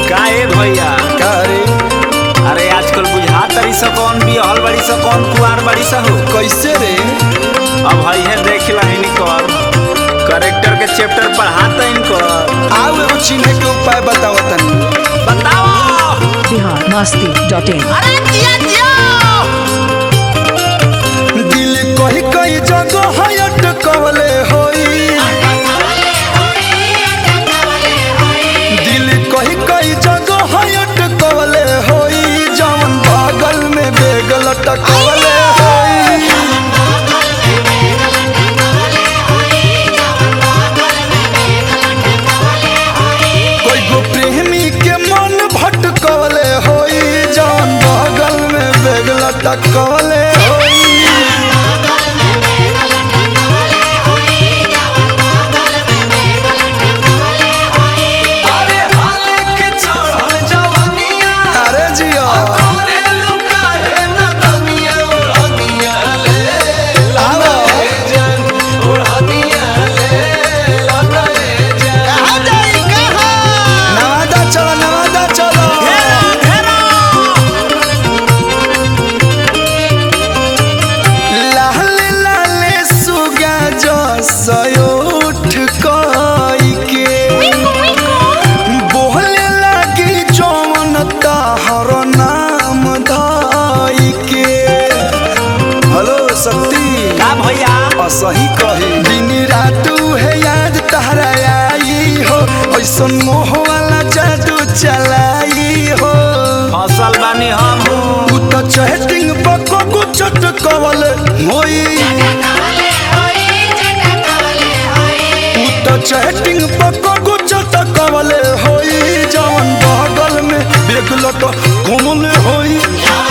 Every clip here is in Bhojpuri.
का ए भैया का रे अरे आजकल बुझा तरी सा कौन बिहल बड़ी सा कौन कुआर बड़ी सा हो कैसे रे अब है है देख ला इनकर करेक्टर के चैप्टर पढ़ाता इनकर आओ एगो चिन्हे के उपाय बताओ तनी बताओ बिहार मस्ती डॉट इन अरे जिया जिया दिल कही कई जगह है अटकवले होई दिल कही कई जगह है अटकवले होई जवन बगल में बेग लटकवले होई कोई गो प्रेमी के मन भटकवले होई जवन बगल में बेग लटकवले होई अरे जिया आओ नवादा चलो नवादा चलो लाल लाल सुगा जो सयोठ कई के बोले लगी जौन ताहर नाम धाई के हेलो शक्ति का भैया असही कही दिन रात है याद तहरा आई हो ऐसन मोह वाला जादू चलाई हो फसल बानी हम तू तो चैटिंग पको को चटकवल होई तू तो चैटिंग पको को चटकवल होई जवन बगल में बेग लट घुमल होई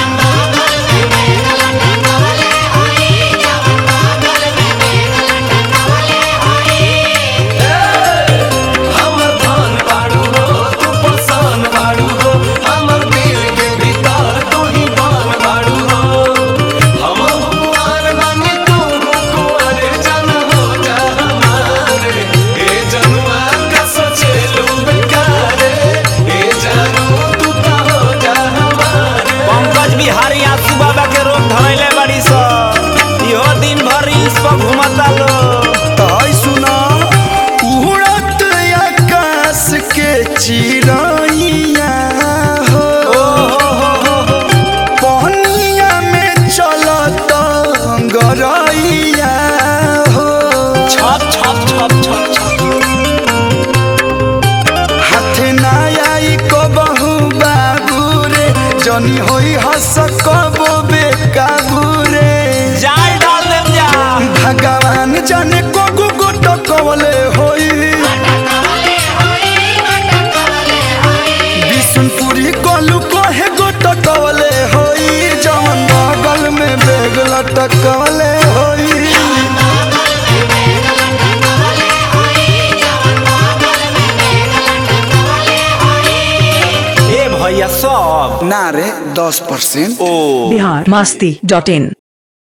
पंकज बिहारी आसू बाबा के रोग धरैले बड़ी सा इहो दिन भर इस पर घुमता लो ताई सुना उड़त आकाश के चिड़ैया हो पहनिया में चलत गरैया हो छप छप छप छप छप हाथ ना आई कबहू बाबू रे जनी होई हस कबो बेकाबू रे जाल डाल देम जा भगवान जाने को गोट कवले होई बिशुनपुरी कलू कहे गोट कवले होई जवन बगल में बेग लटकवले होई ए भैया सब ना रे दस परसेंट ओ बिहार मस्ती डॉट इन